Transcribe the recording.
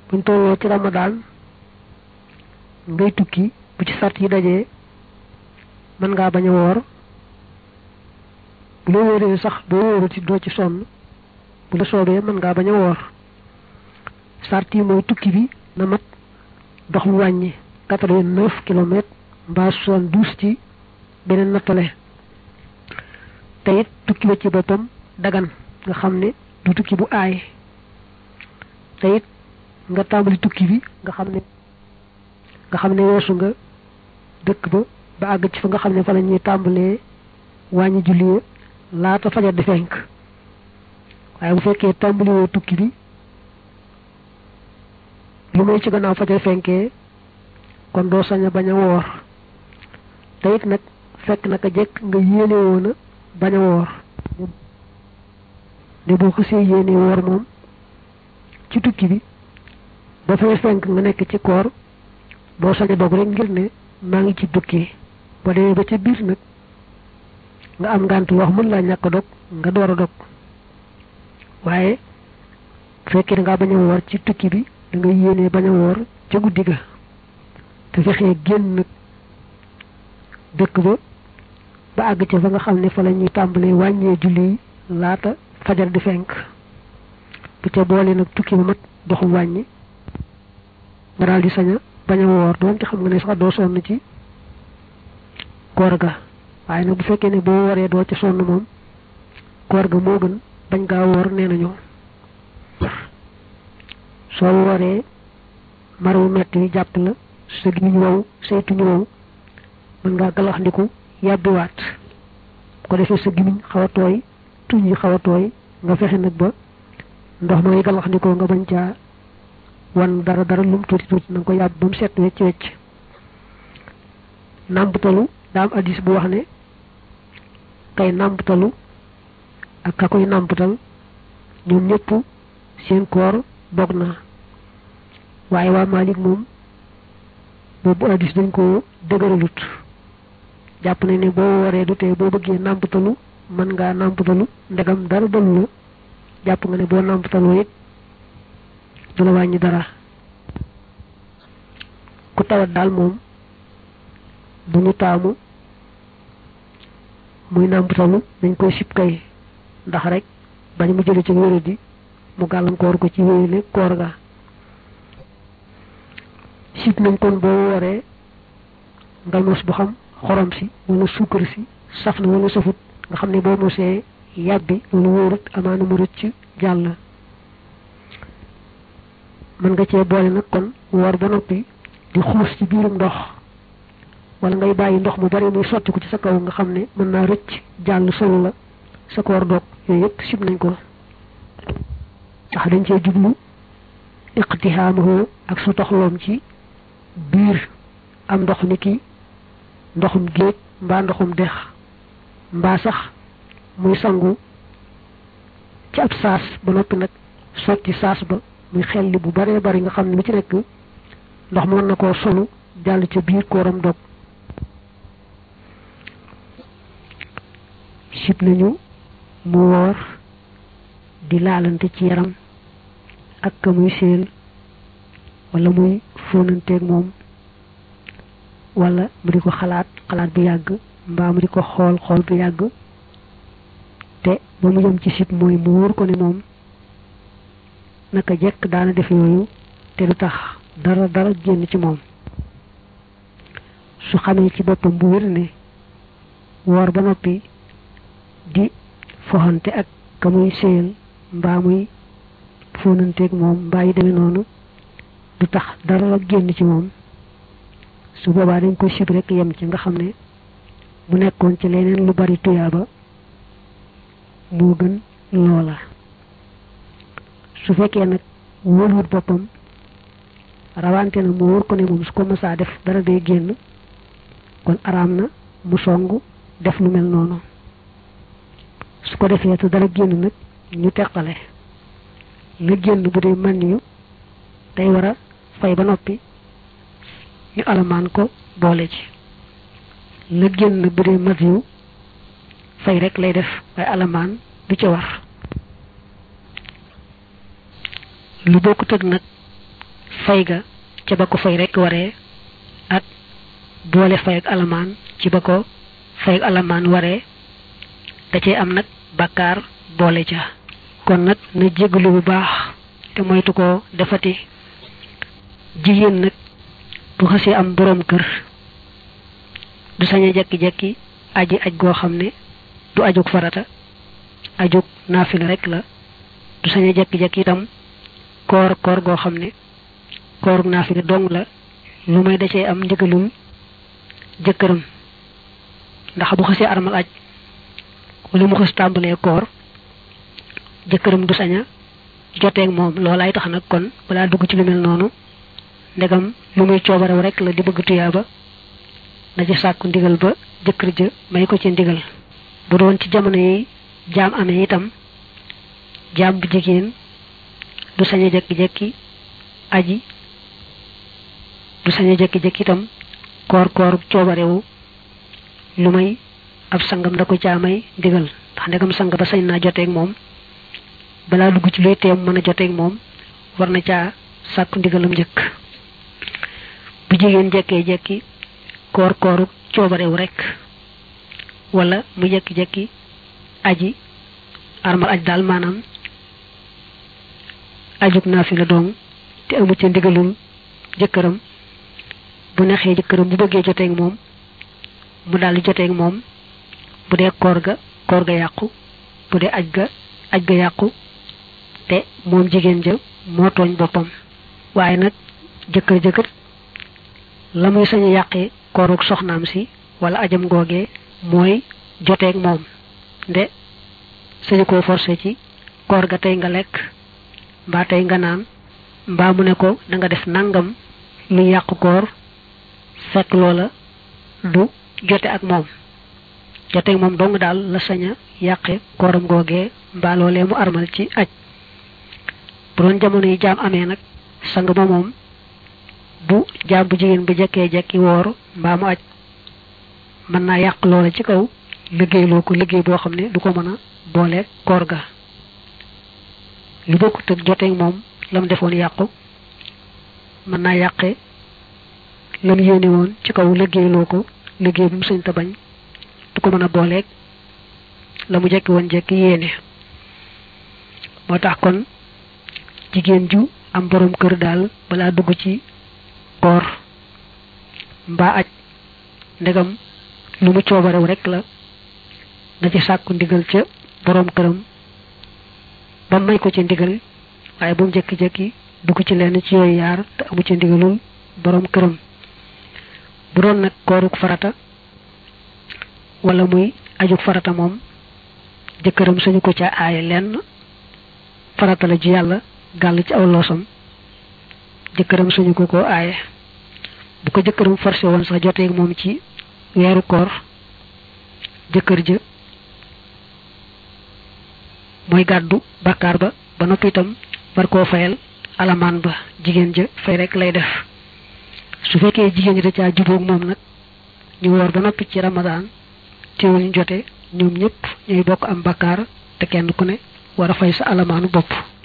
buñ tolloo ci ramadaan ngay tukki bu ci sart yi dajee mën ngaa bañ a woor bu la wóoree sax boo wóoru ci doo ci sonn bu la soobee mën ngaa bañ a woor sart yi mooy tukki bi na mat dox lu wàññi quatre-vingt-neuf kilomètres mbaa soixante-douze ci beneen nattale te it tukki ba ci boppam dagan nga xam ne du tukki bu aay te it nga tàmbali tukki bi nga xam ne nga xam ne weesu nga dëkk ba ba àgg ci fa nga xam ne fa la ñuy tàmbalee wàññi julli laata fajar di fenk waaye bu fekkee tàmbaliwoo tukki bi lu may ci gannaaw fajar fenkee kon doo sañ a bañ a woor te it nag fekk naka jekk nga yéene woon a bañ a woor ne boo xësee yéene woor moom ci tukki bi ba fay fenk nga nekk ci koor doo sañ a dog rek ngir ne maa ngi ci tukki ba demee ba ca biir nag nga am ngànt wax mën laa ñàkk a dog nga door a dog waaye fekkee da ngaa bañ a woor ci tukki bi da nga yéenee bañ a woor ca guddi ga te fexee génn nag dëkk ba ba àgg ca fa nga xam ne fa la ñuy tàmbalee wàññee julli yi laata fajar di fenk bu ca boole nag tukki ba mat doxu wàññi nga daal di sañ a bañ a woor doonte xam nga ne sax doo sonn ci koor ga waaye nag bu fekkee ne boo waree doo ci sonn moom koor ga moo gën bañ gaa woor nee nañu soo wooree mar wu metti wi jàpp la sa giñ wow saytuñu wow mën ngaa galaxndiku yàbbiwaat ko defee sa gimiñ xaw a tooy tuñ yi xaw a tooy nga fexe nag ba ndox ma ngi galaxndikoo nga bañ caa wan dara dara lum tuuti tuuti na nga ko yàbb ba mu set wecc wecc nàmptalu daa am addis bu wax ne kay nàmptalu ak ka koy nàmpatal ñoom ñëpp seen koor dog na waaye waa Malik moom boobu addis dañ ko dëgëralut jàpp ne ne boo waree du tee boo bëggee nàmpatalu mën ngaa nàmpatalu ndegam dara dalu la jàpp nga ne boo nàmpataloo it du la wàññi dara ku tawat daal moom bu ñu taamu muy nàmpatalu dañ koy sib kay ndax rek bañ mu jële ci wéradi mu gàllankoor ko ci wéyale koor ga sib nañ kon boo waree nga mos bu xam xorom si wala suukar si saf na wala safut nga xam ne boo mosee yàbbi wala wóorut amaana mu rëcc jàll mën nga cee boole nag kon woor ba noppi di xuus ci biirum ndox wala ngay bàyyi ndox mu bari muy sotti ko ci sa kaw nga xam ne mën naa rëcc jàll solo la sa koor doog yooyu yëpp sib nañ ko ndax dañ cee jublu iqtihaamuhu ak su toxloom ci biir am ndox ni ki ndoxum géej mbaa ndoxum dex mbaa sax muy sangu ci ab saas ba noppi nag sotti saas ba muy xelli bu baree bari nga xam ne lu ci nekk ndox mën na koo solu jàll ca biir kooram dog sib nañu mu woor di laalante ci yaram ak ka muy séel wala muy fóonanteeg moom wala mu di ko xalaat xalaat bu yàgg mbaa mu di ko xool xool bu yàgg te ba mu jëm ci sib mooy mu wóor ko ne moom naka jekk daana def yooyu te du tax dara dara génn ci moom su xamee ci boppam bu wér ne woor ba noppi di foxante ak ka muy séyal mbaa muy fóonanteeg moom mbaa yi demee noonu du tax dara génn ci moom su boobaa dañ ko sib rek yem ci nga xam ne bu nekkoon ci leneen lu bari tuyaaba moo gën loola su fekkee nag wóoluwut boppam rawante na mu wóor ko ne moom su ko mësaa def dara day génn kon araam na mu song def lu mel noonu su ko defee te dara génn nag ñu teqale la génn bu dee man yu day war a fay ba noppi ñu alamaan ko boole ci la génn bu dee mat yu fay rek lay def waaye alamaan du ca war lu bokkut ak nag fay ga ca ba ko fay rek waree ak boole fay ak alamaan ci ba ko fay ak alamaan waree da cee am nag bàkkaar boole ca kon nag na jéggalu bu baax te moytu ko defati jigéen nag bu xasee am boroom kër du sañ a jekki-jekki aji aj goo xam ne du ajug farata ajug naafila rek la du sañ a jekki-jekki itam koor koor goo xam ne koorug naafila dong la lu may da cee am ndigalul jëkkëram ndax bu xasee armal aj wala mu xas tàmbalee koor jëkkëram du sañ a joteeg moom loolaay tax nag kon balaa dugg ci lu mel noonu ndegam lu muy coobarew rek la di bëgg tuyaaba na ci sàkku ndigal ba jëkkër ja may ko ci ndigal bu doon ci jamono yi jaam amee itam jaam bu jigéen du sañ a jekki-jekki aji du sañ a jekki-jekki itam koor koor coobarewu lu may ab sangam da ko caamay ndigal ndax ndegam sang ba sañ naa joteeg moom balaa dugg ci luy teem mën a joteeg moom war na caa sàkku ndigalam njëkk bu jigéen jekkee jekki koor kooru coobarewu rek wala mu jekki-jekki aji armal aj daal maanaam ajug naafila dong te amu ci ndigalul jëkkëram bu nexee jëkkëram bu bëggee joteeg moom mu daal di joteeg moom bu dee koor ga koor ga yàqu bu dee aj ga aj ga yàqu te moom jigéen ja moo tooñ boppam waaye nag jëkkër jëkkër la muy sañ a yàqee koorug soxnaam si wala ajam googee mooy joteeg moom nde sañu koo forcé ci koor ga tey nga lekk mbaa tey nga naan mbaa mu ne ko da nga def nangam lu yàq koor fekk loola du jote ak moom joteeg moom dong daal la sañ a yàqe kooram googee mbaa loolee mu armal ci aj bu doon jamono yi jaam amee nag sang ba moom bu jaam bu jigéen bu jekkee jekki woor mbaa mu aj mën naa yàq loola ci kaw liggéeyloo ko liggéey boo xam ne du ko mën a boole koor ga lu bokkut ak joteeg moom lam defoon yàqu mën naa yàqe lam yéene woon ci kaw liggéeyloo ko liggéey bu mu sañ ta bañ du ko mën a booleeg la mu jekki woon jekki yéene moo tax kon jigéen ju am borom kër daal balaa dugg ci koor mbaa aj ndegam lu mu coobarew rek la na ci sàkku ndigal ca borom këram ba may ko ci ndigal waaye bu mu jekki-jekki dugg ci lenn ci yooyu yaar te amu ci ndigalul borom këram bu doon nag kooruk farata wala muy ajuk farata moom jëkkëram sañu ko ca aaye lenn farata la ji yàlla gàll ci aw loosam jëkkëram sañu ko ko aaye bu ko jëkkëram forcé woon sax joteeg moom ci weeru koor jëkkër ja mooy gàddu bàkkaar ba ba noppi itam war koo fayal alamaan ba jigéen ja fay rek lay def su fekkee jigéen ji da caa jubóog moom nag ñu woor ba noppi ci ramadaan teewul ñu jote ñoom ñëpp ñooy bokk am bàkkaar te kenn ku ne war a fay sa alamaanu bopp